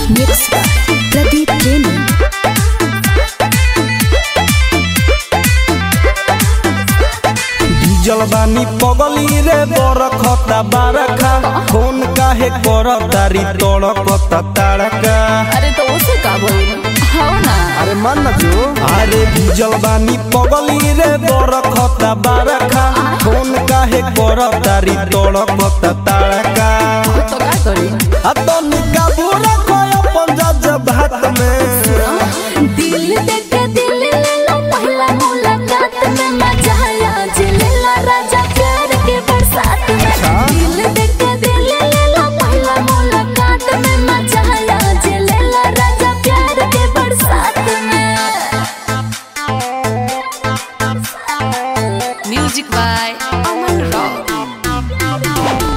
mix Pradeep प्रेमी diesel बानी पगली रे बरखता बारखा फोन काहे कर तारी तड़कता ताड़का अरे तो उसे का बोल हाँ ना अरे मान ना जो अरे डीजल बानी पगली रे बरखता बारखा फोन काहे कर तारी तड़कता ताड़का तो का करी आ तो निका बुरा कोय पंजाब भात में दिल देख दिल ले लो पहला मुलाकात में मजा आया जिलेला राजा प्यार के बरसात में दिल देख दिल ले लो पहला मुलाकात में मजा आया जिलेला राजा प्यार के बरसात में म्यूजिक बाय अमन रॉक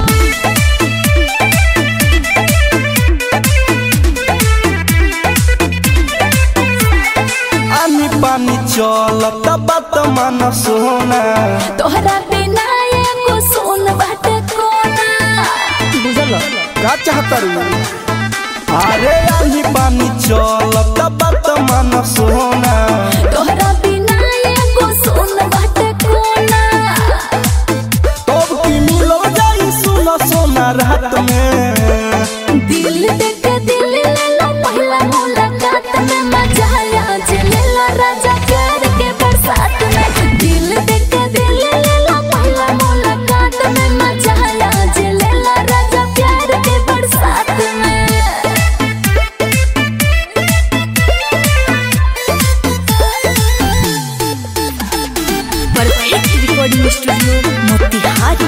आनी पानी चलत बात मन सोना तोहरा बिना एगो सोन बाटे कोना बुझल का चाहता रू अरे आनी पानी चलत बात मन सोना तोहरा बिना एगो सोन बाटे कोना तब की मिलो जाई सुना सोना रात में दिल देख दिल ले लो पहला मुलाकात में मजा आया जिलेला राजा प्यार के बरसात में दिल देख दिल ले लो पहला मुलाकात में मजा आया जिलेला राजा प्यार के बरसात में परफेक्ट रिकॉर्डिंग स्टूडियो मोतिहारी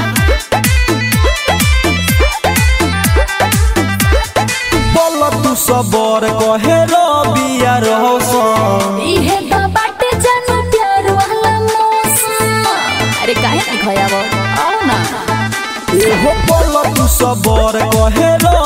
बोल तू सबर कहे रबिया रोशन इहे तो बाटे जानू प्यार वाला मौसम अरे काहे ना खयाब आओ ना एहो बोल तू सबर कहे